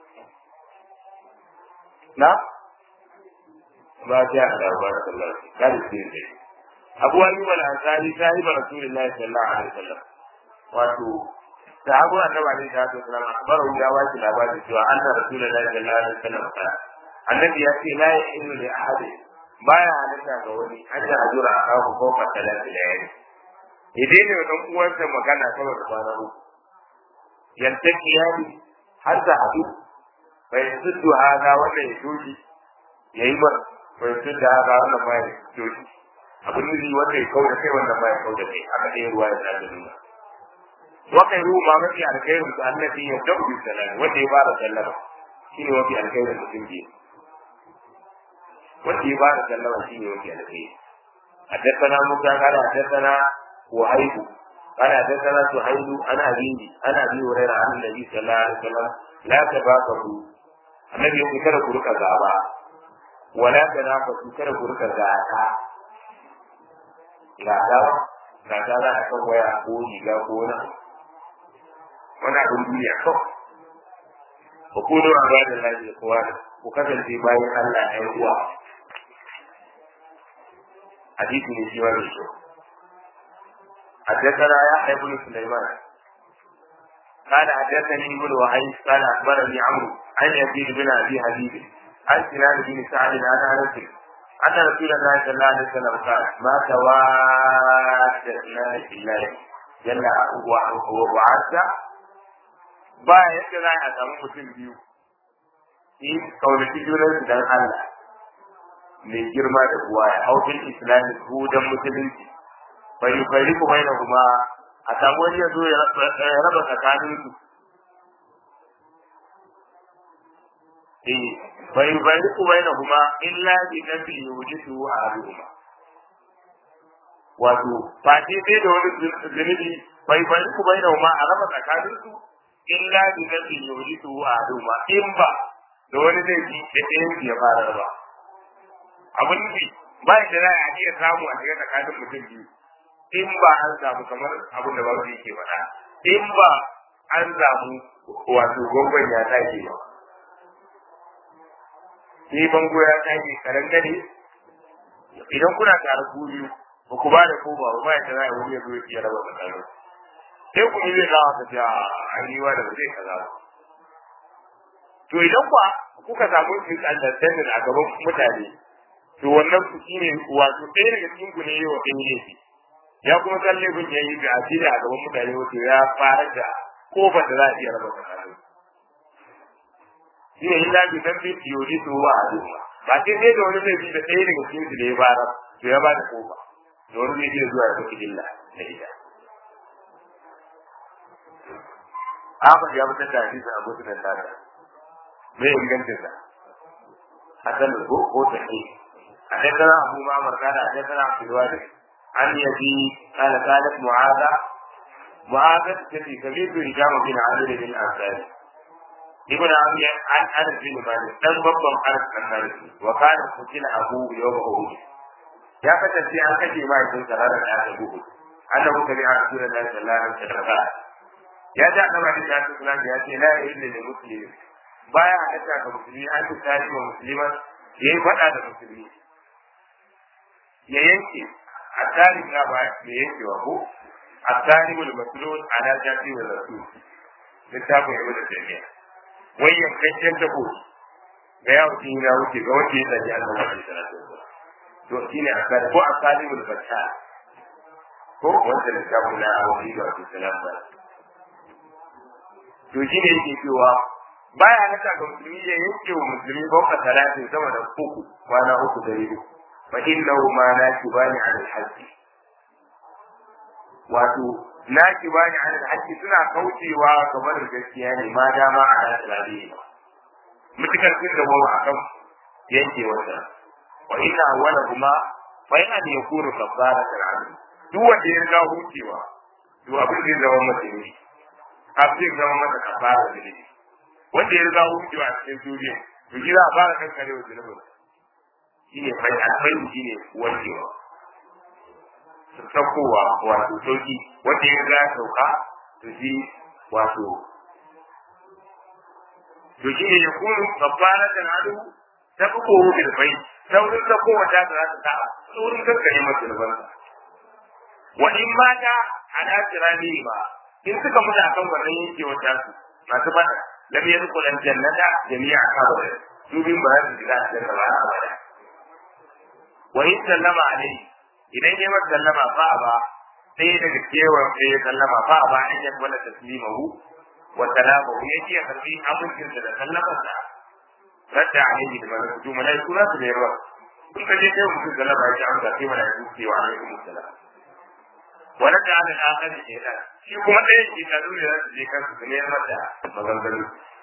S1: نعم ما جاء له بارك الله فيك قال السيد أبو أيوب الأنصاري صاحب رسول الله صلى الله عليه وسلم وأتو sahabu annabi alaihi salatu wasallam akbaru ya ba shi labarin cewa anna rasulullahi sallallahu alaihi wasallam qala annabi ya ce la yahillu li ahad baya halatta ga wani an da ajura a kawo ko fa talati da yayi idan ne dan uwansa magana saboda kwana uku yantaki yani har da hadu bai suddu hada wanda ya doji yayi mar bai suddu hada wannan ma ya doji abin da wanda ya kauda kai wannan ma ya kauda kai aka dai ruwa ya tsada nuna وخير ما مفي الخير الذي يبدأ بالسلام وجه بار سلم شنو وفي الخير المسلم به وجه بار سلم شنو وفي الخير حدثنا موسى قال حدثنا وهيب قال حدثنا سهيل انا ابي انا ابي هريره عن النبي صلى الله عليه وسلم لا تباغضوا النبي يقول كذا كرك غابا ولا تنافسوا كذا كرك غاتا غاتا غاتا za a kan waya ko riga ko na wani abin duniya kawai ku kuno a ba da lafiya kowa ku kasance bayan Allah ɗan uwa hadisi ne shi wani shi حدثنا يحيى بن سليمان قال حدثني ابن وهيب قال اخبرني عمرو عن يزيد بن ابي حبيب عن سنان بن سعد عن انس ان رسول الله صلى الله عليه وسلم قال ما تواد اثنان في الله جل وعز ba yadda za a samu mutum biyu yi kaunaci junan su dan Allah mai girma da kuwa ya haufin islami ko dan musulunci bari bari kuma yana kuma a samu wani ya zo ya raba tsakanin su eh bari bari kuma yana kuma illa bi nabi yujisu a al'umma wato fati sai da wani zunubi bai bai ku bai da ma a raba tsakanin su illa bi nabi yuhitu a duma in ba da wani zai ji da ɗayan ya fara ba abin nufi ba da za a iya samu a cikin tsakanin mutum biyu in ba an samu kamar abin da babu yake faɗa in ba an samu wato gwangwan ya tashi ba sai bango ya tashi karen gane idan kuna tare ku biyu ba ku ba da ko ba ba ya tana wani ya zo ya raba tsakanin sai ku yi zai gawa ka ce an yi wa da ba zai kaza ba to idan kuwa kuka samu misunderstanding a gaban mutane to wannan ku shi ne wato ɗaya daga cikin ku ne yi wa ɗan laifi ya kuma san laifin ya yi da asiri a gaban mutane wato ya fara da kofar da za a iya raba tsakanin shi ne illa bi san bi tiyori to wa a duka ba sai sai da wani laifi da ɗaya daga cikin su da ya fara to ya ba da kofa da wani zai iya zuwa ya saki illa na ita Ahmad ya fitar da hadisin Abu Sunan Tata. Me ingancin sa? Hasan ko ko take. حدثنا أبو معمر قال حدثنا عبد الوارث عن يزيد قال قالت معاذة معاذة التي سميت هشام بن عامر بن الأنصاري ابن عمي عن أنس بن مالك دم بطل أنس بن مالك وكان قتل أبوه يوم أحد يا فتى في أن كشف ما يكون سهرا على أبوه أنه سمع رسول الله صلى الله عليه وسلم ya ji annabi alaihi salatu wasalam ya ce la ilaha illa muslim baya halatta ga musulmi an ci tare wa musulman ya yi faɗa da musulmi ya yanke a tarihi na ba ya yanke wa ko a tarihi wal masulun ala jafi wa rasul littafin yau da jami'a wai yankakken tako ga yawo shi na wuce ga wanda ya tsaji annabi alaihi salatu wasalam to shine a tarihi ko a tarihi wal fatta ko wanda littafin na wani da wasu salam ba to shi ne yake cewa baya halatta ga musulmi ya yanke wa musulmi bauka talatin sama da uku kwana uku da biyu fa innahu ma la tubani ala al-hajj wato na tubani ala al-hajj suna kaucewa kamar gaskiya ne ma dama a al-alabi mutukar sun da bawa akan yanke wata wa inna awwala kuma fa yana da yakuru kafara al duk wanda ya riga hucewa to abin da zama masa ne kafin zama masa kafara da ne wanda ya riga wucewa a cikin duniya to shi za a fara kan kare wa zunubin shi ne fai alfai shi ne wankewa saukowa wato sauki wanda ya riga sauka to shi wato to shi ne ya kunu kafara da nadu ta fi kowo da fai saurin saukowa ta za ta ta saurin kankare masa zunubansa wa in mata ala tirani ba in suka mutu akan wannan yake wata su masu fada lam yadkhul al jannata jami'a kawai su bin ba su shiga cikin ba abada wa in sallama alai idan ya masa sallama fa ba sai daga kewa sai ya sallama fa ba an yi wala taslimahu wa salamahu ya ji karbi amincin da sallama sa radda alaihi da malaiku malaiku za su ne ruwa kun ka je kai mutum sallama ya ji amsa sai malaiku ke wa alaikum salam wani da ana akar da shaitan shi kuma ɗaya ke ta dole za su je kansu su neman da maganganu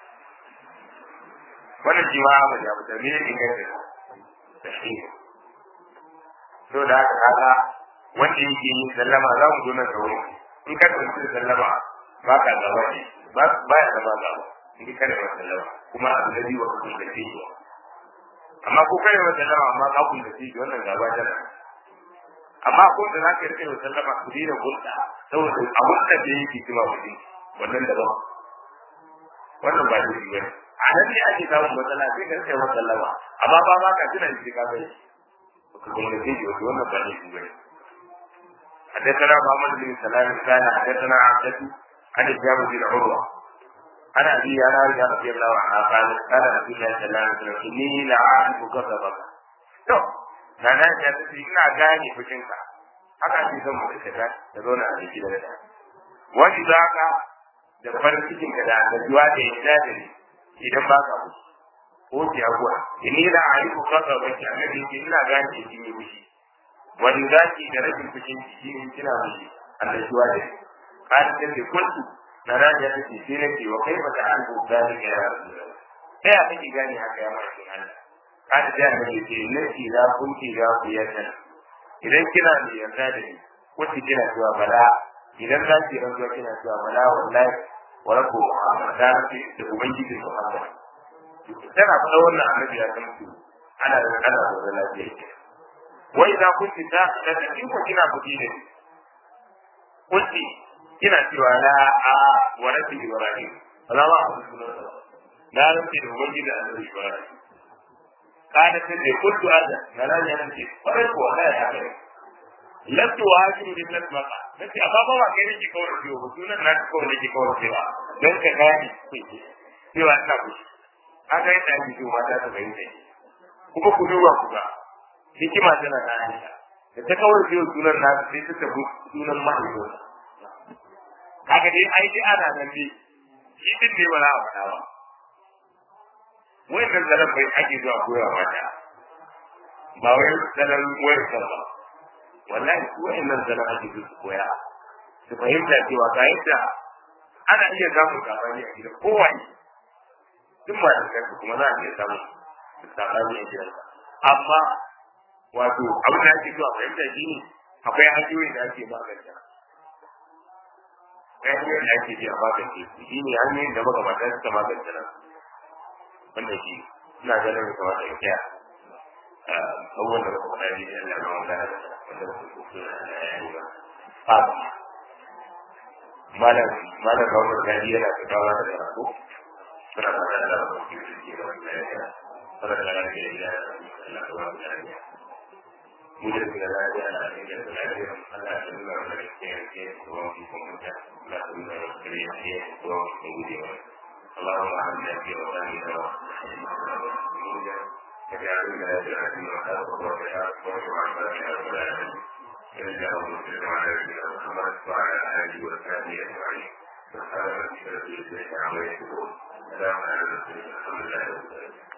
S1: wannan shi ma abu da abu da ne inganta da shi so da haka kaga wanda yake yin sallama za mu zo nan da wuri in ka tsanci da sallama ba ka gaba ne ba ya zama gaba in ka da sallama kuma abu da biyu ka kun da shi amma ko kai wa sallama amma ka kun da shi wannan gaba tana amma ko da za ka rike wa sallama ku dina hulɗa saboda abun da da yake cewa kuɗi wannan daban wannan ba shi bane a nan ne ake samun matsala sai ka rike wa sallama amma ba ma ka tuna shi ka bai ka kuma da shi wannan ba shi bane حدثنا محمد بن سلام كان حدثنا عبدة عن الجامع بن عروة عن أبي أنا رضي الله عنها قال قال رسول الله صلى الله عليه وسلم إني لأعرف غضبك. na na ta ce ina gane fushinka haka ake son mu ka da zauna a jiki da da wani za ka da farin cikin ka da annabiwa da ya da ni idan ba ka ku ko ki abuwa inni la arifu kafa ba ki annabi ki ina gane ki ne fushi wani zaki da rashin fushin ki ne kina fushi annabiwa da kan da ke kuntu na raja ta ce sai nake wa kai ba ta an zalika ya rasulullah sai a kake gane haka ya mai Allah kada da ne ke nake da kunki da ku ya san idan kina da yarda da ni wacce kina cewa bala idan za ki rantsuwa kina cewa bala wallahi wa rabbu muhammad da ki da ubangiji muhammad tana faɗa wannan annabi ya san su ana da ana da lafiya ke wai idan kun fita da in ko kina fudi ne kunti kina cewa la a wa rabbi ibrahim Allah ba na rantsi da ubangiji annabi ibrahim kana ta ce kuntu ada na nan ya ce kwarai ko Allah ya kai lattu wa hakimu bin nasmaka nace amma ba ba kai nake kawar ciwo ba sunan na kawai nake kawar cewa don ka gani cewa ina kushi haka yadda ake ciwo mata ta bayyana kuma ku duba ku ga hikima tana da Aisha da ta kawar ciwo sunan na sai ta tafi sunan mahaifinsa haka dai ai dai ana nan dai shi din ne ba za a faɗa ba wannan zanen bai ake zuwa koya mata ba wai zanen wayar ba wallahi su wa'annan zanen ake zuwa koya su fahimta cewa ga yadda ana iya samun sabani a gidan kowane duk ma da kansu kuma za a iya samun sabani a gidan amma wato abin da ake zuwa fahimta shi ne akwai hanyoyin da ake magance hanyoyin da ake ji a magance su shi ne hanyoyin da magabata suka magance nan wannan shi ina ganin ya kamata in kiya abubuwan da muka faɗa ne Allah na wanda wanda muka kusa da yayi ba fa malam malam ga wannan gadi yana da dawa da karatu suna da da da ku ki ki da wannan ya fara da da da Allah ya wa da ya mu da da da da da da da Allah ya nuna mana da ke ke ko mu kuma da Allah ya nuna da ke ke ko mu da اللهم اعنا في وطننا وجعلنا جهادنا وخلق وبيات وعبادك يا رب العالمين اللهم صل على نبينا محمد وعلى اله وصحبه اجمعين سبحان ربك رب العزه عما يصفون سلام على المرسلين الحمد لله رب العالمين